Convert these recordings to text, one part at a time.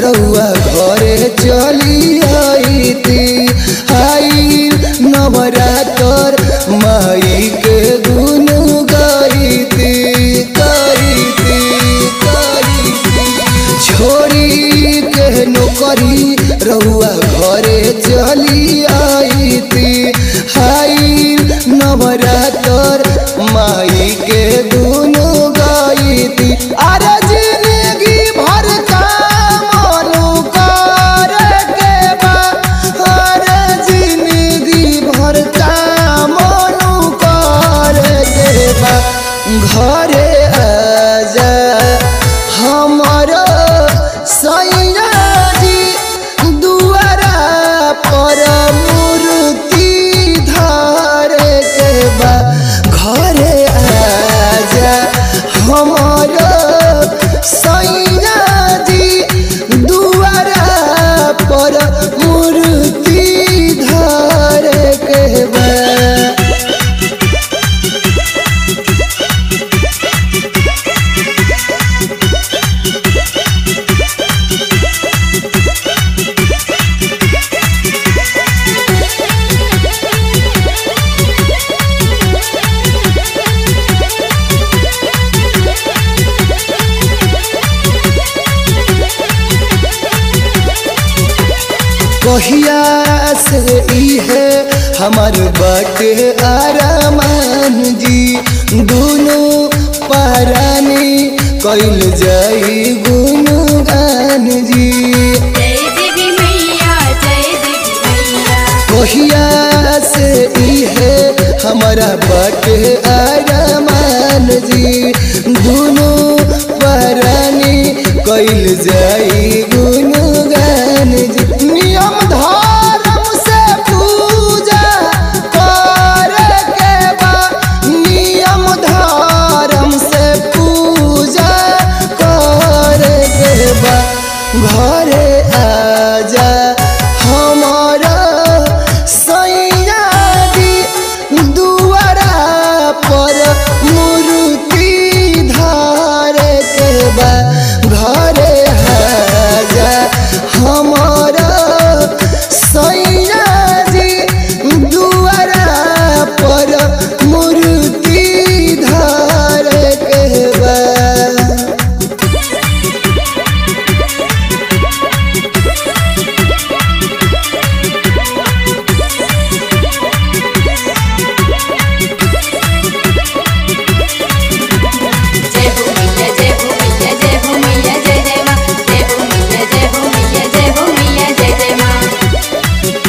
रउआ घरे चली आईती आई नवरातर माई के गुन गाईती गाईती गाईती छोड़ी के नौकरी रउआ घरे चली आईती हाई नवरातर माई के गुन गाईती अरे जिंदगी भर काम कर के बा अरे जिंदगी भर काम कर के बा घरे आजा हमारा सैया जी दुआरा पर मूर्ति धारे के बा घरे आजा हमारा सैया जी दुआरा पर मूर्ति धारे के बा कहिया से ई है हमार बाटे आरामान जी दोनों पारानी कैल जाई गुनगान जी जय देवी मैया जय देवी मैया कहिया से ई है हमारा बाटे आरामान जी दोनों पारानी कैल जाई गुनगान जी नियम धर्म से पूजा कर के बा नियम धर्म से पूजा कर के बा घरे आजा हमारा सैया दी दुआरा पर मूर्ति धारे के बा घरे आजा हमारा सैया जी दुआरा पर मूर्ति धारे के बा जय हो मैया जय हो मैया जय हो मैया जय जय माँ जय हो मैया जय हो मैया जय हो मैया जय जय माँ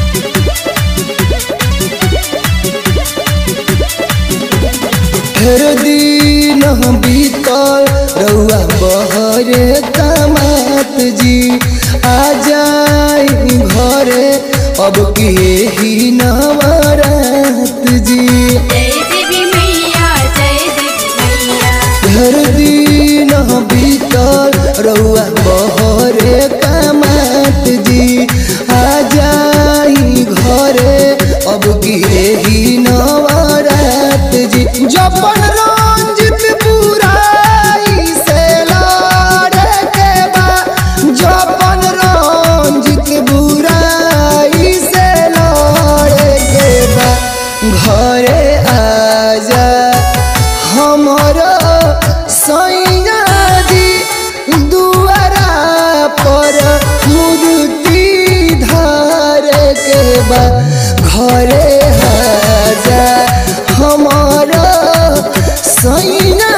फेर दिन बीतल रउआ बहरे कमात जी आ जाई घरे अब के ही नवरात जी जय देवी मैया जय देवी मैया फेर दिन बीतल रउआ बहरे कमात जी आ जाई घरे अब के ही नवरात जी जपन रंजित बुराई से लड़े के बा जपन रंजित बुराई से लड़े के बा घरे आजा हमारा सैया जी दुआरा पर मूर्ति धारे के बा घरे आजा हमारा सैया